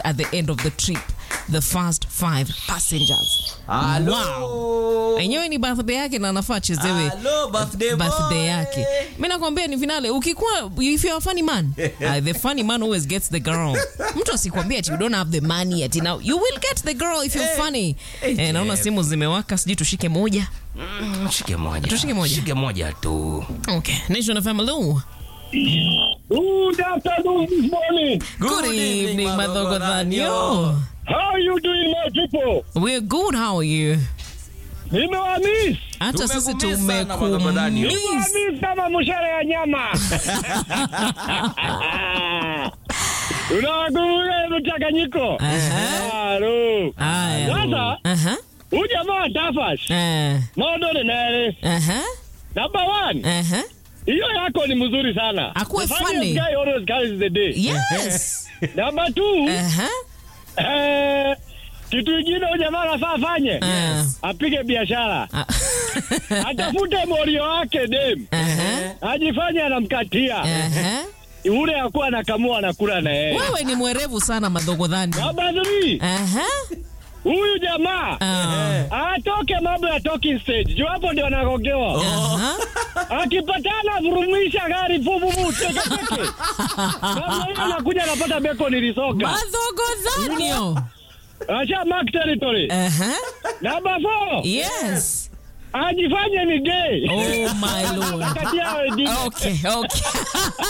at the end of the trip the first five passengers Hello. enyewe ni birthday yake na anafaa chezewe Hello, birthday boy. birthday yake mi nakwambia ni finale ukikuwa if you're a funny man uh, the funny man always gets the girl mtu asikwambia ati you don't have the money ati now you will get the girl if you're funny eh, naona simu zimewaka sijui tushike moja Mm, Shike moja. Tushike moja. Shike moja tu. okay nation fm hello Good afternoon this morning. good, evening madhogo dhanyo How are you doing my people? we're good how are you Nimewamiss. hata sisi Tumekumiss sana, Madhogo Dhanyo. tumekumiss Nimewamiss kama mshare ya nyama. Unakumbuka mchanganyiko? Aha. Halo. Aya. Sasa Aha. huyu jamaa wa Tafash. Eh. Modo ni nere. Aha. Number one. Aha. Hiyo yako ni mzuri sana. Akuwe The funniest funny. guy always carries the day. Yes. Number two. Aha. Eh, kitu kingine huyu jamaa anafaa afanye. Eh. Apige biashara. Ah. atafute morio wake dem Aha. ajifanye anamkatia Aha. ule akuwa anakamua anakula na yeye wewe ni mwerevu sana madhogo dhani namba three Aha. huyu jamaa Ah. atoke mambo ya talking stage juu hapo ndio anagogewa Aha. akipatana vurumisha gari vuvuvu teketeke namna hiyo anakuja anapata beko nilisoka madhogo dhanio asha mark territory Aha. namba four yes ajifanye ni gay oh my lord kati yao wengine okay okay